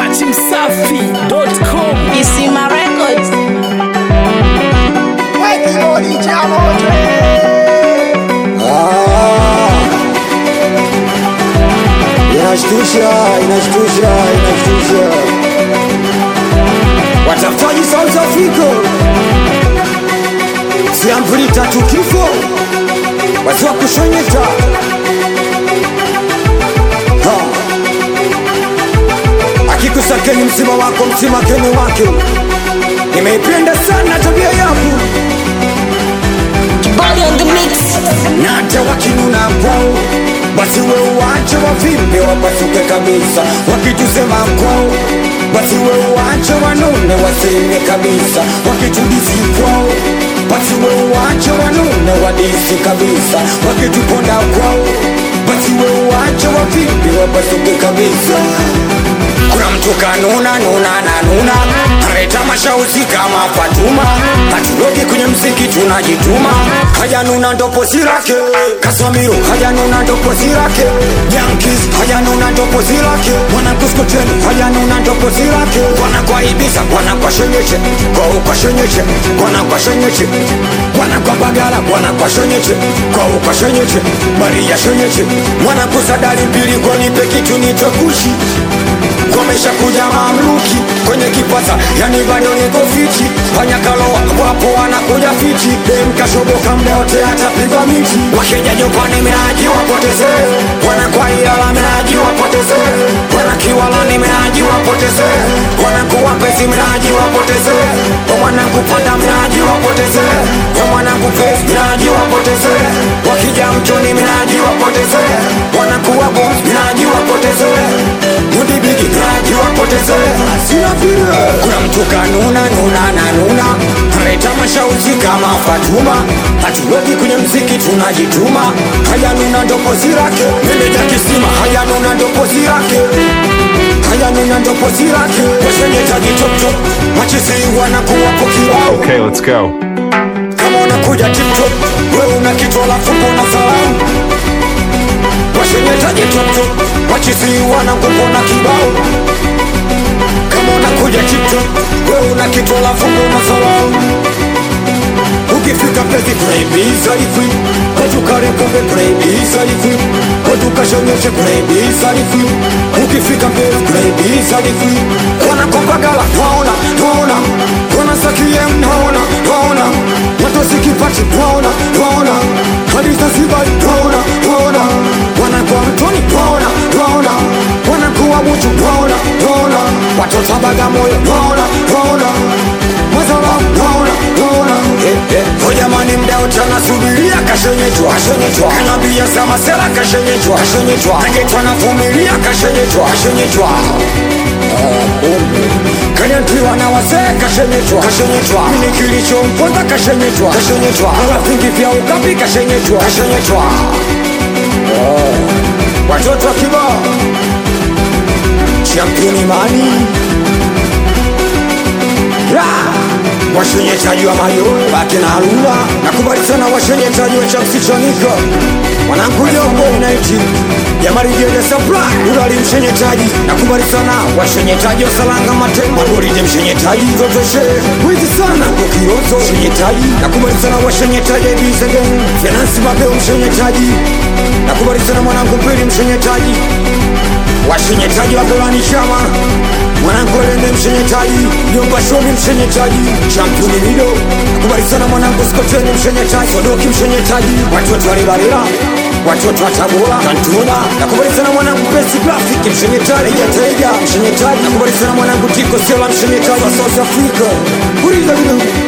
dachimsafi.com Isima Records. Inashtusha, inashtusha, inashtusha. Watafutaji South Africa, siampuli tatu kifo, watu wa kushonyeta Ha. akikusakeni msima wako msima keni wake. Nimeipenda sana tabia yangu Body on the mix. na hata wakinuna kwao basi we uwache wavimbe wapasuke kabisa wakitusema kwao basi we uwache wanune waseme kabisa wakitudisi kwao basi we uwache wanune wadisi kabisa wakituponda kwao basi we uwache wavimbe wapasuke kabisa kuna mtu kanuna nuna na nuna analeta mashauzi kama Fatuma, hatulogi kwenye mziki tunajituma. Hajanuna ndo pozi lake, Kaswamiru hajanuna ndo pozi lake, Yankees hajanuna ndo pozi lake, mwana kuskoteni hajanuna ndo pozi lake, wana kwa Ibiza wana kwa shenyeche, kwa ukwa shenyeche, wana kwa shenyeche, wana kwa Bagala wana kwa shenyeche, kwa ukwa shenyeche, Maria shenyeche, mwana kusadari mbili kwa nipe kitu nitokushi Komesha kuja mamluki kwenye kipasa, yani bado niko fiti. Fanya kaloa wapo wanakuja fiti, dem kashoboka mda wote atapigwa miti. Wakija nyumbani minaji wapoteze, wana kwa Ilala minaji wapoteze, wana Kiwalani minaji wapoteze, wana kuwa pesi minaji wapoteze, kwa mwana kupanda minaji wapoteze, kwa mwana kupesi minaji wapoteze, wakija mtoni minaji wapoteze, wana kuwa boss minaji wapoteze mudibiki naji wapoteze sina vile kuna mtu kanuna nuna na nuna analeta mashauzi kama Fatuma hatuweki kwenye mziki tunajituma haya nuna ndo pozi lake meneja kisima haya nuna ndo pozi lake haya nuna ndo pozi lake washenyetaji toptop machisi wanakuwapo kibao Okay, let's go. kama unakuja tiktok we una kitu alafu mbona salamu washenyetaji toptop wachisi wanakupona kibao kama unakuja tiktok we una kitu alafu mbona salamu ukifika pezi kunaibisa likwi katukarekombe kunaibisa likwi katukashonyeshe kunaibisa likwi ukifika mbele kunaibisa likwi wanakombagala twaona twaona wanasakie mnaona twaona watosikipati twaona twaona hadi zanzibari twaona twaona wanakuwa mtoni twaona twaona wanakuwa muchu twaona twaona watoto bagamoyo twaona twaona mazala twaona twaona ho jamani mdao tanasubiria kashenyetwa kashenyetwa kanabia za masela kashenyetwa kashenyetwa nagetwa navumilia kashenyetwa kashenyetwa kanyatiwa na wazee kashenyetwa kashenyetwa mini kilichomponza kashenyetwa kashenyetwa kala vingi vya ukapi kashenyetwa kashenyetwa watoto wa kibao championi mani washenyetaji wa mayowe baki na harura nakubali sana washenyetaji wa chamsichonika mwananguja umonaiti yamarijede supply urali mshenyetaji nakubali sana washenyetaji wa salanga matembo goride mshenyetaji zotoshe wizi sana kukirozo mshenyetaji nakubali sana washenyetaji bisegen finansi mapeo mshenyetaji nakubali sana mwanangu pili mshenyetaji washenyetaji wa golani chama mwanangu lende mshenyetaji nyumba shomi mshenyetaji championi mido nakubali sana mwanangu skoteni mshenyetaji sodoki mshenyetaji watoto wa libalila watoto wa tabora kantuna nakubali sana mwanangu pesi grafiki mshenyetaji yataiga mshenyetaji nakubali sana mwanangu tiko sela mshenyetaji wa south africa kuriza kidogo